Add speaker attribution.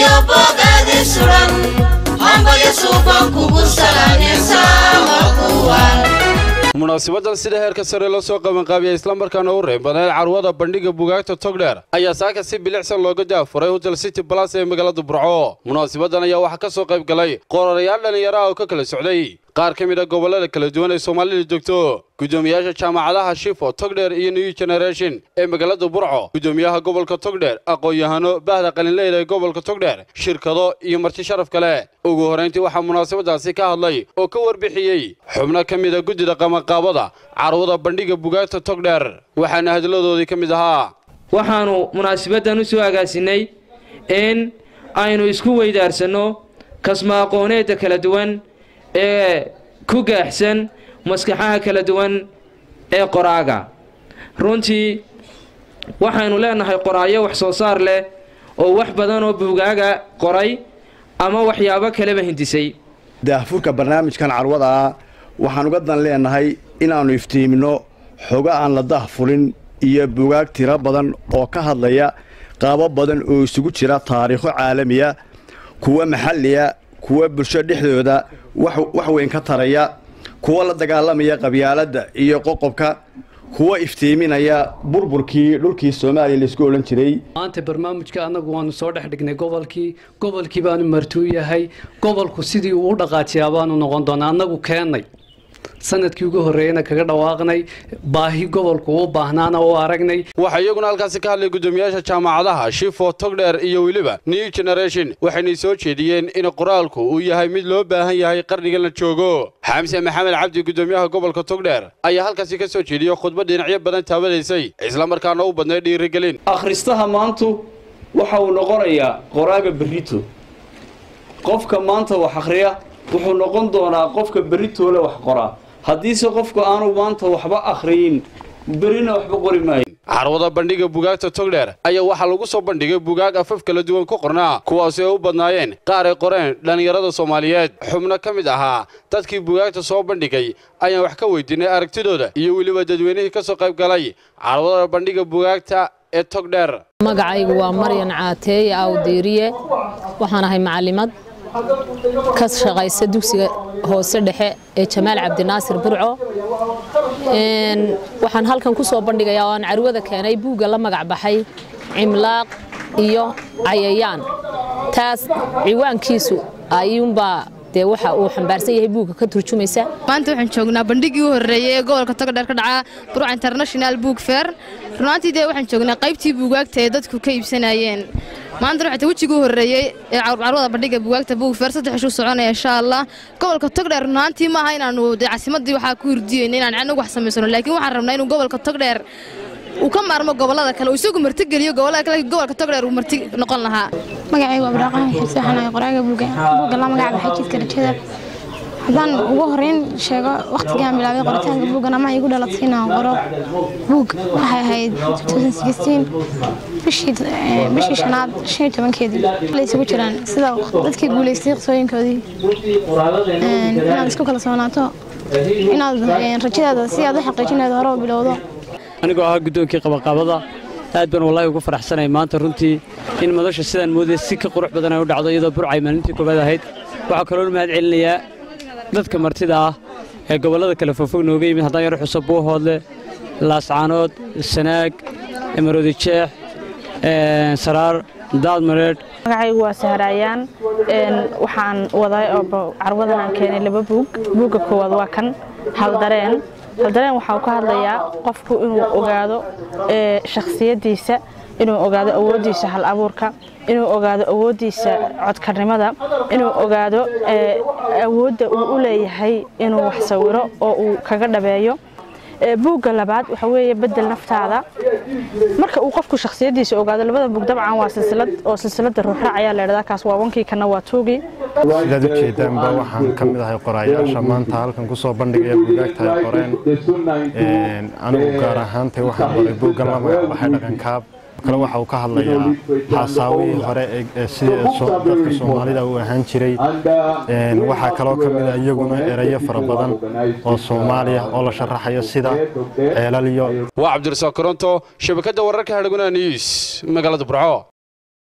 Speaker 1: iyo bogaadi suran hambalyo suuban kugu salaanaysaa kuwan
Speaker 2: munaasibadan sida heerka sare loo soo qabanqaabiya islamarkaana u reebaneen carwada bandhiga bugaagta togdheer ayaa saaka si bilicsan looga daafuray hotel city balas ee magaalada burco munaasibadan ayaa waxaa ka soo qayb galay qorayaal dhallinyaro ah oo ka kala socday qaar ka mid a gobollada kala duwan ee soomaalida joogto gudoomiyaasha jaamacadaha shifo togdheer iyo new generation ee magaalada burco gudoomiyaha gobolka togdheer aqoon-yahano bahda qalinleyda ee gobolka togdheer shirkado iyo marti sharaf kale ugu horrayntii waxaa munaasabadaasi ka hadlay oo ka warbixiyey xubno ka mid a guddida qabanqaabada carwada bandhiga bugaagta togdheer waxaana hadladoodii ka mid ahaa
Speaker 3: waxaanu munaasabaddan u soo agaasinay in aynu isku weydaarsanno kasma aqooneedda kala duwan ee ku gaaxsan maskaxaha kala duwan ee qoraaga runtii waxaynu leenahay qoraayo wax soo saar leh oo wax badan oo buugaaga qoray ama waxyaabo kaleba hindisay
Speaker 4: daahfurka barnaamijkan carwada ah waxaan uga dan leenahay inaannu iftiimino xogo aan la dahfurin iyo bugaag tiro badan oo ka hadlaya qaabo badan oo isugu jira taariikho caalamiya kuwa maxalliya kuwa bulsho dhexdooda wax weyn ka taraya kuwa la dagaalamaya qabyaaladda iyo qoqobka kuwa iftiiminaya burburkii dhulkii soomaaliya laisku odhan jiray
Speaker 5: maanta barnaamijka annagu waanu soo dhex dhignay gobolkii gobolkii baanu martuu yahay gobolku sidii uu u dhaqaajiyaa baanu noqon doonaa annagu keennay sanadkii ugu horreeyana kaga dhawaaqnay baahi gobolku u baahnaana u aragnay
Speaker 2: waxaa iyaguna halkaasi ka hadlay guddoomiyaasha jaamacadaha shifo togdheer iyo weliba new generation waxaynay soo jeediyeen in qoraalku uu yahay mid loo baahan yahay qarnigan la joogo xamse maxamed cabdi guddoomiyaha gobolka togdheer ayaa halkaasi ka soo jeediyey khudbad dhinacyo badan taabadaysay islamarkaana u badnay dhiirigelin
Speaker 6: akhristaha maantu waxa uu noqonayaa qoraaga berrito qofka maanta wax akhriya wuxuu noqon doonaa qofka berritoole wax qoraa haddiise qofku aanu maanta waxba akhriyin berrina waxba qori maayo
Speaker 2: carwada bandhiga bugaagta togdheer ayaa waxaa lagu soo bandhigay bugaag afaf kala duwan ku qornaa kuwaasi ay u badnaayeen qaar ay qoreen dhallinyarada soomaaliyeed xubno ka mid ahaa dadkii bugaagta soo bandhigay ayaan wax ka weydiinay aragtidooda iyo weliba dadweynihii ka soo qayb galay carwada bandhiga bugaagta ee togdheer
Speaker 7: magacaygu waa maryan caateeye awdiiriye waxaan ahay macalimad ka shaqaysa dugsiga hoose dhexe ee jamaal cabdinaasir burco waxaan halkan ku soo bandhigayaa oo aan carwada keenay buugga la magac baxay cimlaaq iyo cayayaan taas ciwaankiisu ayuunbaa dee waxa uu xambaarsan yahay buugga ka turjumaysa
Speaker 8: maanta waxaan joognaa bandhigii u horreeyey ee gobolka togdheer ka dhaca burca international book fair runaantii dee waxaan joognaa qaybtii buugaagta ee dadku ka iibsanayeen maanta waxaa wejigii u horreeyey ee carwada bandhiga buugaagta book fair saddex ishuu soconaya insha allah gobolka togdheer runaantii maaha inaanu dee caasimadii waxaa ku hurdiyeyna inaan anagu wax samaysano laakiin waxaan rabnaa inuu gobolka togdheer uu ka maarmo gobolada kale uu isagu martigeliyo gobolada kale gobolka togdheer uu marti noqon lahaa
Speaker 9: magacaygu abdiraaqaan xirse waxaan ahay qoraaga buugga buugga la magac baxay jidka rajada haddaan ugu horreyn sheego wakhtigaan bilaabay qoritaanka buuggan ama igu dhalatay inaan qoro buug waxay ahayd bishii shanaad shan iyo tobankeedii la isugu jiraan sida dadkii guulaystay qisooyinkoodii inaad isku kala soonaato inaad rajadaada si aad u xaqiijinayd hore u bilowdo
Speaker 5: anigoo ahaa guddoonkii qabanqaabada aad baan wallaahi ugu faraxsanay maanta runtii in madasha sidaan moodaya si ka qurux badan ay u dhacdo iyadoo burcay maalintii koobaad ahayd waxaa kaloo mahad celinayaa dadka martida ah ee gobollada kale fogfog nooga yimid haddaan yaro xuso buuhoodle laascaanood sanaag maroodi jeex saraar daadmareedh
Speaker 10: magacaygu waa sahraayaan waxaan waday oo carwadan aan keenay laba buug buugga koowaad waa kan haldareen haldareen waxaa ka hadlayaa qofku inuu ogaado shakhsiyaddiisa inuu ogaado awooddiisa hal abuurka inuu ogaado awooddiisa codkarnimada inuu ogaado awoodda uu u leeyahay inuu wax sawiro oo uu kaga dhabeeyo buugga labaad waxa weeye bedel naftaada marka uu qofku shakhsiyaddiisa ogaado labada buug dabcan waa silsilad oo silsiladda ruuxraac ayaa leedhadaa kaas waa wankii kana waa tuugii
Speaker 11: sidaad ujeedaanba waxaan ka mid ahay qoraayaasha maanta halkan ku soo bandhigaya buugaagta ay qoreen anigu gaar ahaantay waxaan qoray buuggan la magac baxay dhaqankaab kale waxa uu ka hadlayaa xaasaawihii hore ee sidii dadka soomaalida uu ahaan jiray waxaa kaloo ka mid a iyaguna erayo fara badan oo soomaaliya oo la sharaxayo sida ceelal iyo
Speaker 2: waa cabdirasaaq koronto shabakadda wararka hadhaguna news magaalada burco